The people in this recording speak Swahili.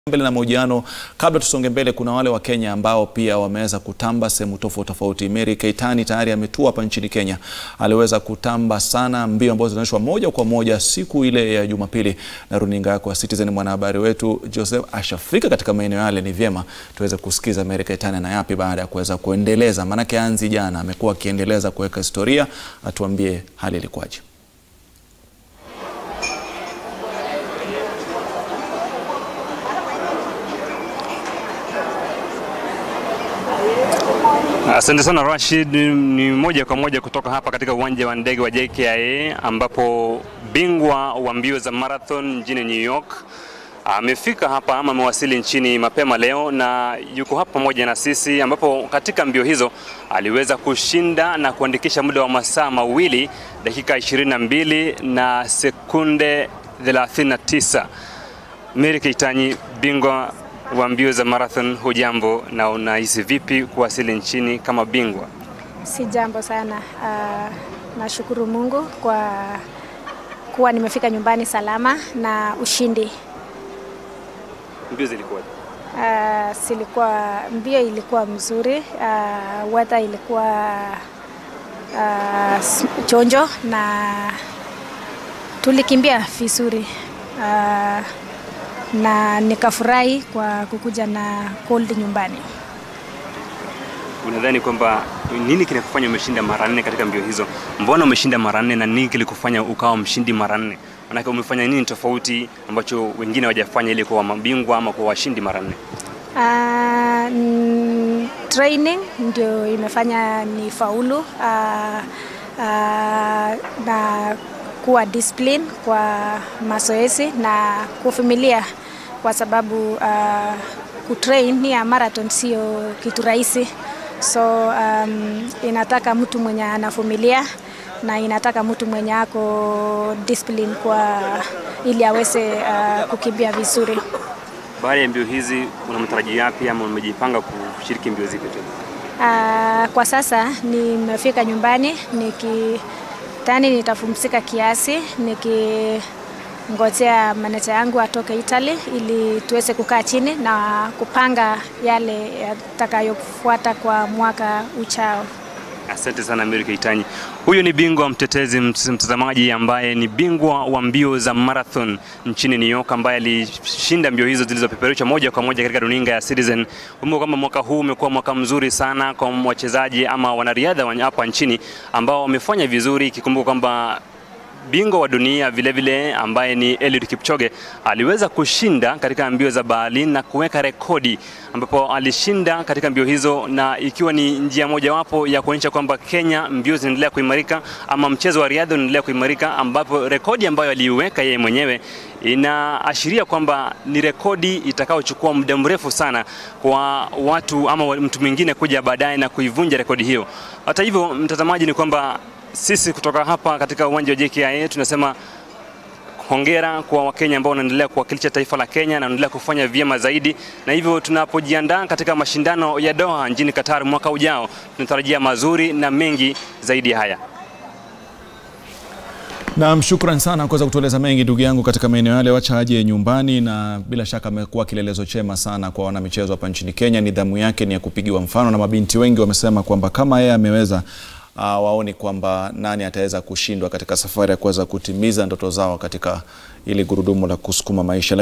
mbele na mahojiano. Kabla tusonge mbele, kuna wale wa Kenya ambao pia wameweza kutamba sehemu tofauti tofauti. Mary Keitany tayari ametua hapa nchini Kenya, aliweza kutamba sana mbio ambazo zinaonyeshwa moja kwa moja siku ile ya Jumapili na runinga yako ya Citizen. Mwanahabari wetu Joseph ashafika katika maeneo yale, ni vyema tuweze kusikiza Mary Keitany na yapi baada ya kuweza kuendeleza, maanake anzi jana amekuwa akiendeleza kuweka historia, atuambie hali ilikuwaje. Asante sana Rashid. Ni moja kwa moja kutoka hapa katika uwanja wa ndege wa JKIA ambapo bingwa wa mbio za marathon mjini New York amefika hapa ama amewasili nchini mapema leo na yuko hapa pamoja na sisi, ambapo katika mbio hizo aliweza kushinda na kuandikisha muda wa masaa mawili dakika 22 na sekunde 39. Mary Keitany, bingwa wa mbio za marathon, hujambo na unahisi vipi kuwasili nchini kama bingwa? Si jambo sana. Uh, nashukuru Mungu kwa kuwa nimefika nyumbani salama na ushindi. Mbio zilikuwa Uh, silikuwa mbio ilikuwa mzuri. Uh, weather ilikuwa uh, chonjo na tulikimbia vizuri uh, na nikafurahi kwa kukuja na cold nyumbani. Unadhani kwamba nini kinakufanya umeshinda mara nne katika mbio hizo? Mbona umeshinda mara nne na nini kilikufanya ukawa mshindi mara nne? Maanake umefanya nini tofauti ambacho wengine hawajafanya ili kuwa mabingwa ama kuwa washindi mara nne? Uh, mm, training ndio imefanya ni faulu uh, uh, na kuwa discipline kwa mazoezi na kuvumilia kwa sababu uh, kutrain ya marathon sio kitu rahisi, so um, inataka mtu mwenye anavumilia na inataka mtu mwenye ako discipline kwa ili aweze uh, kukimbia vizuri. Baada ya mbio hizi una matarajio yapi ama umejipanga kushiriki mbio zipi tena? Uh, kwa sasa nimefika nyumbani nikitani nitapumzika kiasi nikingojea maneja yangu atoke Italy ili tuweze kukaa chini na kupanga yale yatakayofuata kwa mwaka uchao. Asante sana Mary Keitany. Huyu ni bingwa mtetezi mtazamaji, ambaye ni bingwa wa mbio za marathon nchini New York, ambaye alishinda mbio hizo zilizopeperushwa moja kwa moja katika runinga ya Citizen. Kumbuka kwamba mwaka huu umekuwa mwaka mzuri sana kwa wachezaji ama wanariadha hapa nchini ambao wamefanya vizuri, ikikumbuka kwamba bingwa wa dunia vile vile ambaye ni Eliud Kipchoge aliweza kushinda katika mbio za Berlin na kuweka rekodi ambapo alishinda katika mbio hizo, na ikiwa ni njia mojawapo ya kuonyesha kwamba Kenya mbio zinaendelea kuimarika ama mchezo wa riadha unaendelea kuimarika, ambapo rekodi ambayo aliiweka yeye mwenyewe inaashiria kwamba ni rekodi itakayochukua muda mrefu sana kwa watu ama mtu mwingine kuja baadaye na kuivunja rekodi hiyo. Hata hivyo, mtazamaji, ni kwamba sisi kutoka hapa katika uwanja wa JKIA tunasema hongera kwa Wakenya ambao wanaendelea kuwakilisha taifa la Kenya na wanaendelea kufanya vyema zaidi, na hivyo tunapojiandaa katika mashindano ya Doha nchini Qatar mwaka ujao, tunatarajia mazuri na mengi zaidi ya haya. Naam, shukran sana kuweza kutueleza mengi ndugu yangu katika maeneo yale. Wacha aje nyumbani, na bila shaka amekuwa kielelezo chema sana kwa wanamichezo hapa nchini Kenya. Nidhamu yake ni ya kupigiwa mfano, na mabinti wengi wamesema kwamba kama yeye ameweza uh, waoni kwamba nani ataweza kushindwa katika safari ya kuweza kutimiza ndoto zao katika ili gurudumu la kusukuma maisha.